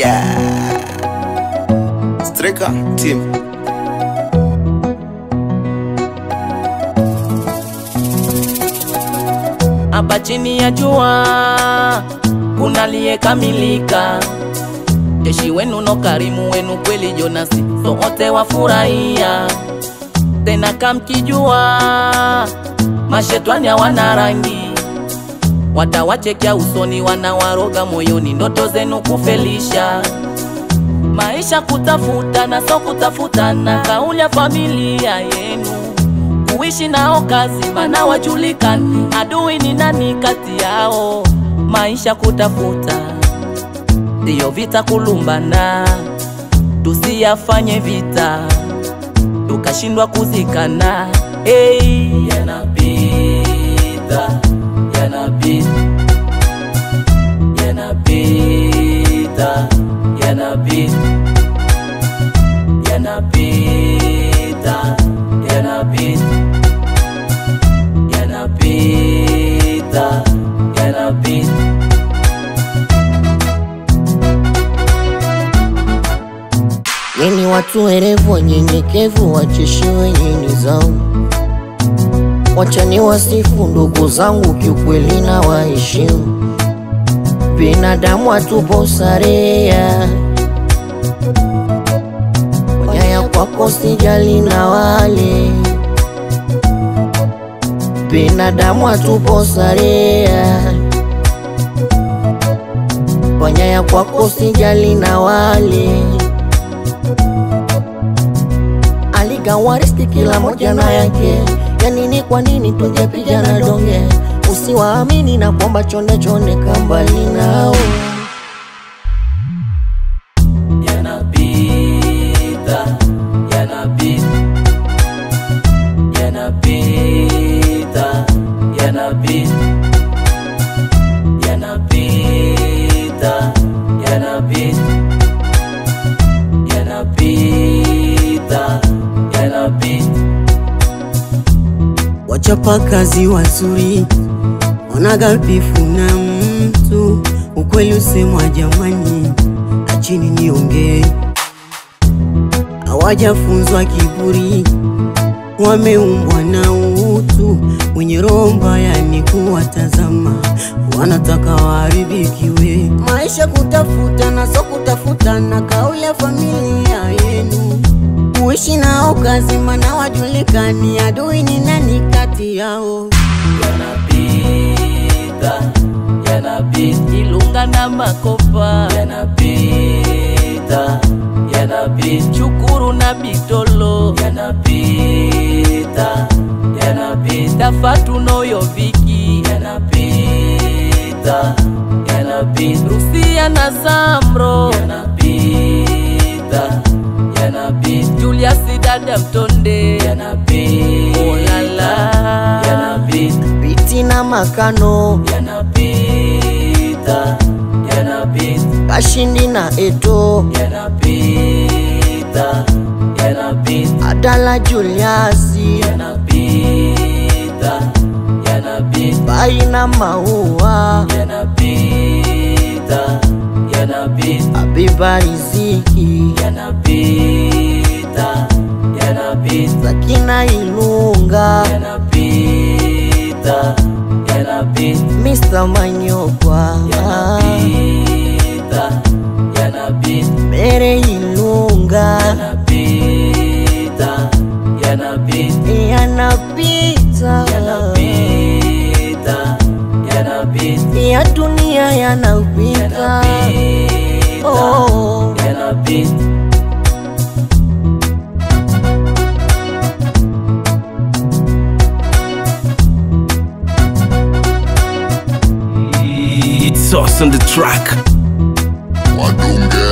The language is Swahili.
Yeah. Striker team. hapa chini ya jua kuna aliyekamilika, jeshi wenu no karimu wenu kweli Jonasi, sote wafurahia tena kamkijua, mashetani hawana rangi, watawachekea usoni, wanawaroga moyoni, ndoto zenu kufelisha maisha kutafuta na so kutafutana, kauli ya familia yenu kuishi nao kazi, mana wajulikani adui ni nani kati yao. Maisha kutafuta ndiyo vita, kulumbana tusiyafanye vita tukashindwa kuzikana. Hey, yanapita yanapita yanapita yanapita yanapita yanapita yanapita yanapita Nyinyi watu werevu wanyenyekevu, wacheshi wenye nidhamu, wachani wasifu ndugu zangu, kiukweli na waheshimu. Binadamu hatupo sarea, wanyaya kwako sijali na wale binadamu hatupo sarea, wanyaya kwako sijali na wale aligawa riski kila moja na yake. Yani ni kwa nini tungepigana donge? Usiwaamini na kwamba chonde chonde kambali nao yanapita yanapita yanapita yanapita yanapita yanapita yanapita yanapita Wachapakazi wazuri wanagabifu na mtu, ukweli usemwa jamani, achini niongee. Hawajafunzwa kiburi, wameumbwa na utu, wenye roho mbaya ni kuwatazama, wanataka waharibikiwe. Maisha kutafuta na so kutafutana, kauli ya familia yenu kuishi nao kazi, mana wajulikani adui ni nani kati yao. yanapita yanapita Ilunga na Makopa yanapita yanapita Chukuru na Bitolo yanapita yanapita Fatu noyo Viki yanapita yanapita Rusia na Zamro yanapita yanapita Julius dada Mtonde yanapita oh la la yanapita biti na makano yanapita yanapita kashindi na eto yanapita yanapita adala Juliasi yanapita yanapita bai na maua yanapita yanapita abiba riziki yanapita yanapita zakina ilunga yanapita yanapita Mr. Manyokwa yanapita yanapita mere ilunga yanapita yanapita yanapita yanapita yanapita ya dunia yanapita oh. yanapita It's us on the track. Wadunge